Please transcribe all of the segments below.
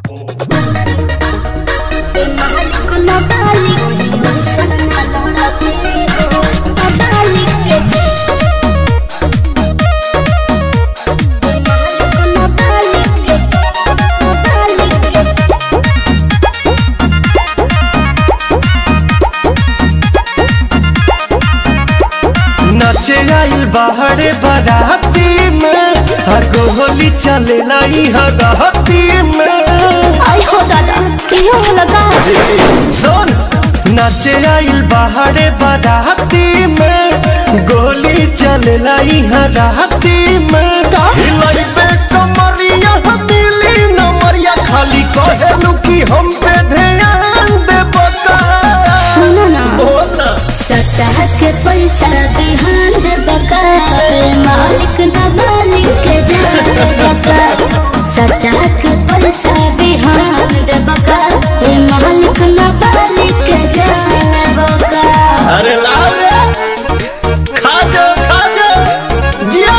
नचे आइल बाहरे बाराती में हगो होली चले लाई हगहती में आई हो दादा इहो लगा सुन नचे आइल बाहरे बाराती में गोली चले लाई हराती में तो? हिलाई पे कमरिया मिली नमरिया खाली कहेलू कि हम पे ध्यान दे बका सुनो ना बोला सतह के पैसा बिहान दे बका मालिक ना मालिक के जान बका सतह के पैसा बिहान दे बका मालिक ना मालिक के जान बका अरे लाओ रे खा जाओ खा जाओ जिया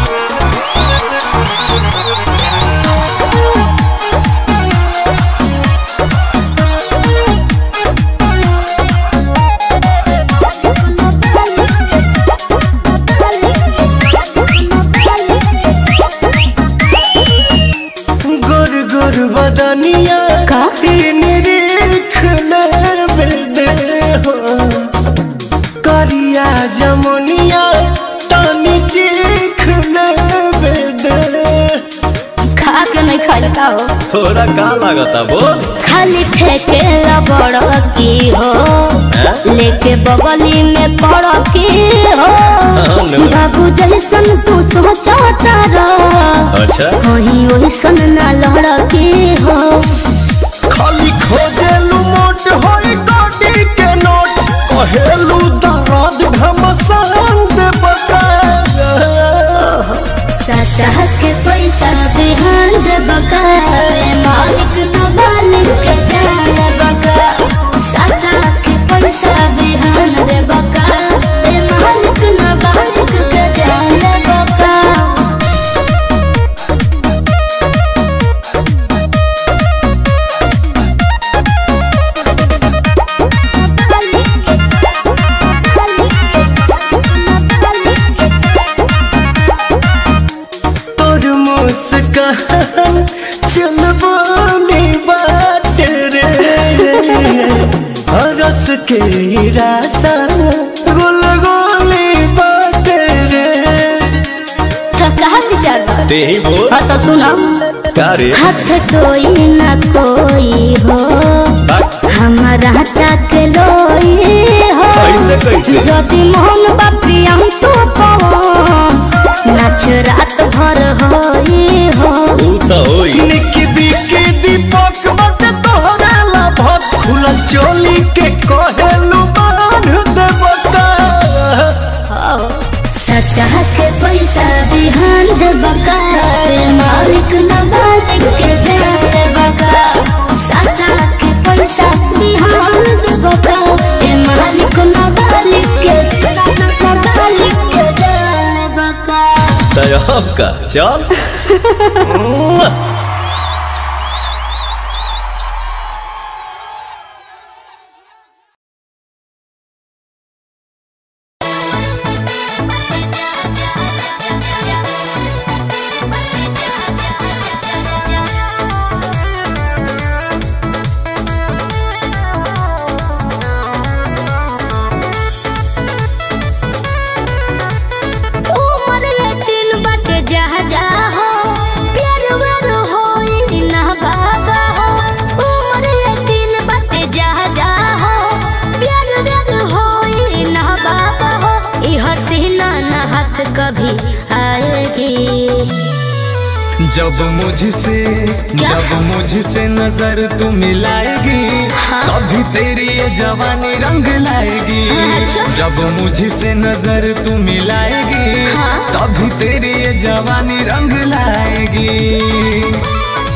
गुर गुर बदनिया का? तीन रेख दे हो करिया जमुनिया तानी चीख दे खा के नहीं खाई का हो थोड़ा का लागता बोल खाली फेंके बड़ की हो हैं? लेके बगली में पड़ की हो हाँ, नो। बाबू जैसन तू सोचता रह अच्छा वही वैसन ना लड़ की हो खाली खोजेलू मोट होई गोडी के नोट कहेलू दर्द घमसान दे बका सतह के पैसा बिहान दे बका मालिक न मालिक के जान बका सतह के पैसा बिहान दे बका मालिक न मालिक के जान बका तोर मुस्कान चल बोली बात रे हरस के रासा गुल गोली बात रे तो कहा विचार बा? ते ही बोल हाँ तो सुनो का रे हाथ कोई न कोई हो हमारा तक लोई हो कैसे, कैसे? यदि मोहन बापी हम तो नाच रात भर होई हो ऊ तो होई निकी बिकी दीपक बट तोहरा ला भत खुला चोली के कहेलू बांध दे बता सतह के पैसा बिहान दे बका मालिक न मालिक के जाए बका सतह के पैसा बिहान दे बका ए मालिक न मालिक के न मालिक के जाए बका तय का चल उमर यतीन बाटे जा जा हो प्यार व्यार होई ना बाबा हो उमर यतीन बाटे जा जा हो प्यार व्यार होई ना बाबा हो ई हसीना ना हाथ कभी आएगी जब मुझसे जब मुझसे नजर तू मिलाएगी तभी तेरी ये जवानी रंग लाएगी अच्छा। जब मुझसे नजर तू मिलाएगी तभी तेरी ये जवानी रंग लाएगी